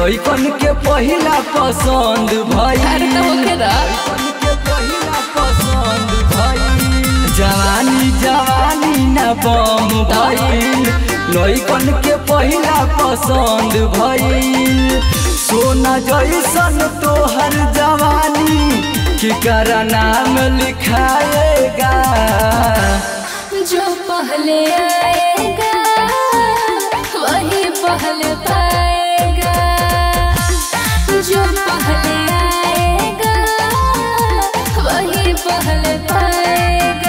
लइकन के पहिला पसंद भई अरे तो होखे दा। लइकन के पहिला पसंद भई जवानी जवानी न बम भइल लइकन के पहिला पसंद भइल सोना जैसन तोहर जवानी केकर नाम लिखाएगा जो पहले आएगा वही पहले पाएगा जो पहले आएगा वही पहले पाएगा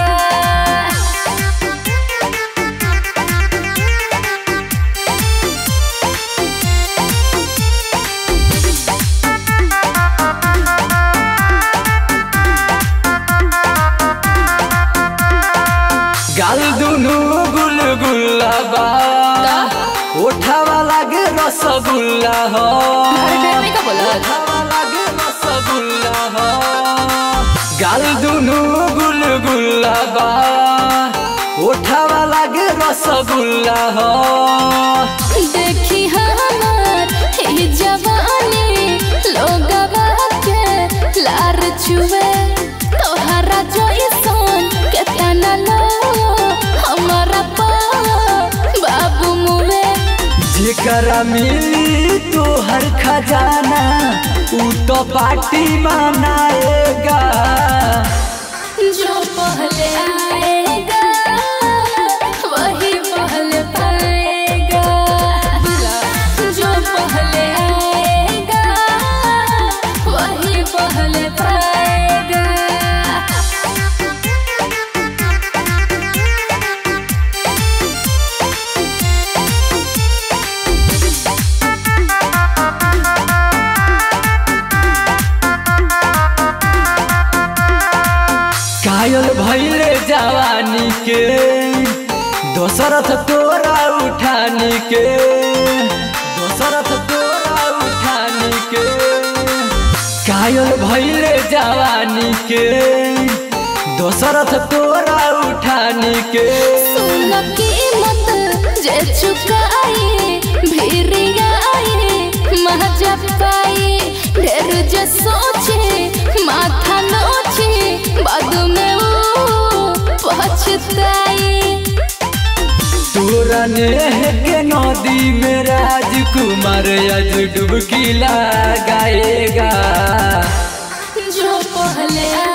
गाल दुनु गुल गुल्लाबा ओठावा लागे रसगुल्ला हो अरे डर नहीं का बोला ओठावा लागे रसगुल्ला हो गाल दुनु गुल गुल्लाबा ओठावा लागे रसगुल्ला हो देखी हमार ही जवानी लोगवा के लार छुए तोहरा जैसन केतना लो हमारा पा बाबू मुए जेकरा मिली तोहर खजाना ऊ तो पार्टी मनाएगा जो पहले आएगा वही पहले पाएगा जो पहले आएगा वही पहले पाएगा कायल भैले जवानी के दशरथ तोरा उठानी के दशरथ तोरा उठानी के कायल भैले जवानी के दशरथ तोरा उठानी के सुन कीमत जे चुकाए भिरियाए महजा पाए ढेर जे सोचे माथा नोचे बाद में वो पछताए तोरा नेह के नदी में राजकुमार आज डुबकी लगाएगा जो पहले